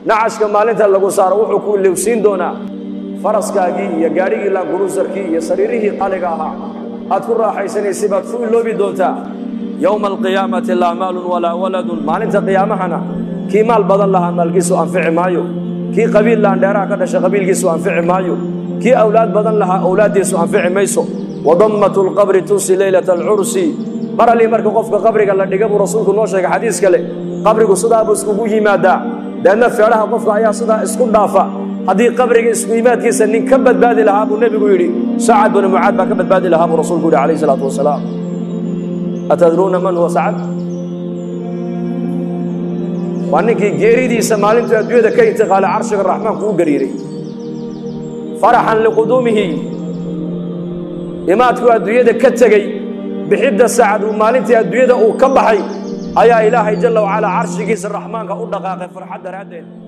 nacashka maalinta lagu saaro wuxuu ku ilowsiin doonaa faraskaagii iyo gaadhigii laanguruusarkii iyo sariirihii qaliga ahaa aad ku raaxaysanaysay baad ku iloobi doontaa yowma alqiyaamati laa maalun walaa waladun maalinta qiyaamahana kii maal badan lahaa maalkiisu anfici maayo kii qabiil laandheeraha ka dhasha qabiilkiisu anfici maayo kii awlaad badan lahaa awlaaddiisu anfici mayso wadammatu lqabri tusi leylata alcursi mar allii marka qofka qabriga la dhiga buu rasuulku noo sheegay xadiis kale qabrigu sidaa buu iskugu yimaadaa deedna feedhaha qofka ayaa sidaa isku dhaafa haddii qabriga isku yimaadkiisa nin ka badbaadi lahaa buu nebigu yidhi sacad binu mucaad baa ka badbaadi lahaa buu rasuulku yidhi calayhi salaatu wasalaam atadruuna man huwa sacad waa ninkii geeridiisa maalintuu adduunyada ka intiqaalay carshiga raxmaanku u gariiray faraxan liquduumihi imaadkuu adduunyada ka tegey bixidda sacad uu maalintii adduunyada uu ka baxay ayaa ilaahay jalla wacalaa carshigiisa raxmaanka u dhaqaaqay farxad daraaddeed